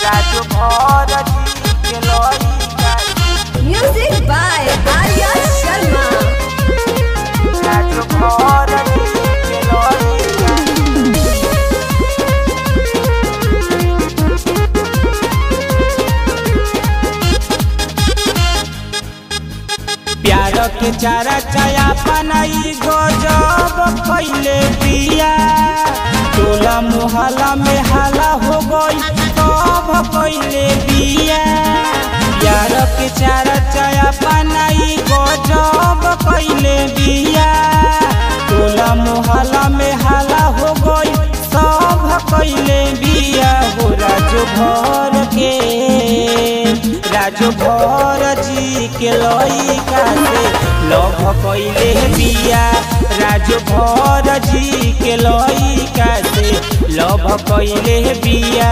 राजू भरती के लइका Music by Arya Sharma. Raju भरती के लइका प्यार के चारा चाया पनाई गजब कैले पिया टोला मोहल्ला में हाला हो गई सब कैले पिया प्यार के चारा चाया पनाई गजब कैले बिया टोला मोहल्ला में हाला हो गई सब कैले बिया हो राजू भर के राजू भर जी के लइका से लभ कैले बिया राजू भर जी के लइका से लभ कैले बिया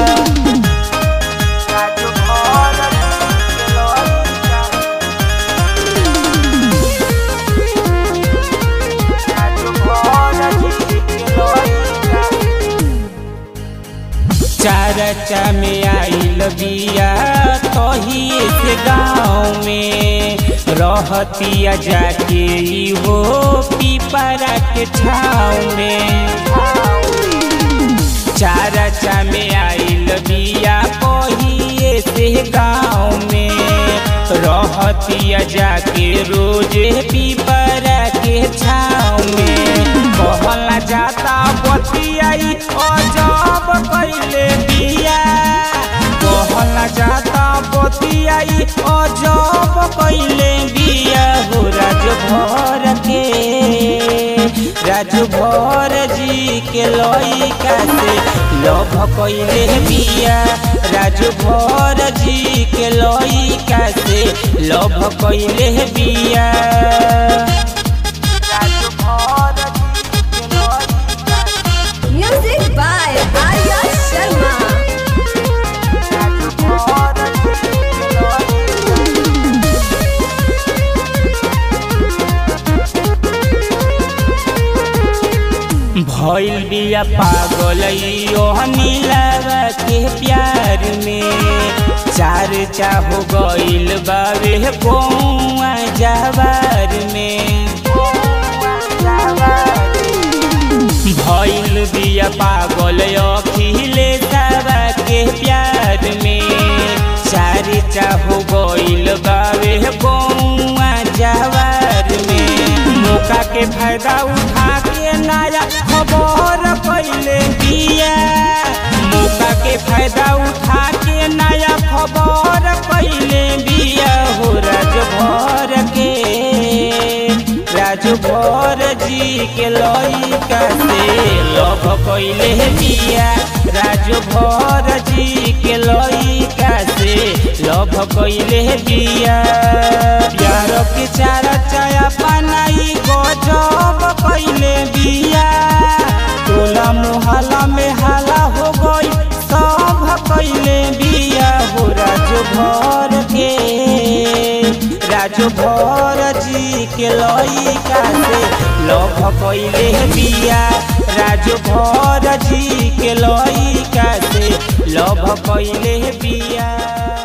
राजू भरती के लइका राजू भरती के लइका चारचा में आइल बिया तही से गाँव में रहतिया जाके ई हो पीपरा के छाव में चारचा में आइल बिया कहिए से गाँव में रहतिया जाके रोजे पीपरा के छाव में कहला जाता बतियाई अजब कैले बिया कहला जाता बतियाई अजब कैले बिया हो राज भर के राज भर जी के लइका से लभ कैले बिया राज भर जी के लइका से लभ कैले बिया राजू भरती के लइका Music by Arya Sharma. Raju भरती के लइका भइल बिया पागल नीलावा के प्यार में चार चाहो गइल बावे कौआ जवार में भइल बिया पागल अखिले सावा के प्यार में चार चाहो गइल बावे कौआ जवार में मौका के फायदा उठा के नया खबर कैले बिया मौका के फायदा उठा के नया खबर कैले बिया हो राज भर के राज भर जी के लइका से लभ कैले बिया राज भर जी के लइका से लभ कैले बिया प्यार के चारा चाया पनाई गजब कैले बिया टोला मोहल्ला में हाला हो गई सब कैले बिया हो राजू भर के राजू भर जी के लइका से लभ कैले बिया राजू भर जी के लइका से लभ कैले बिया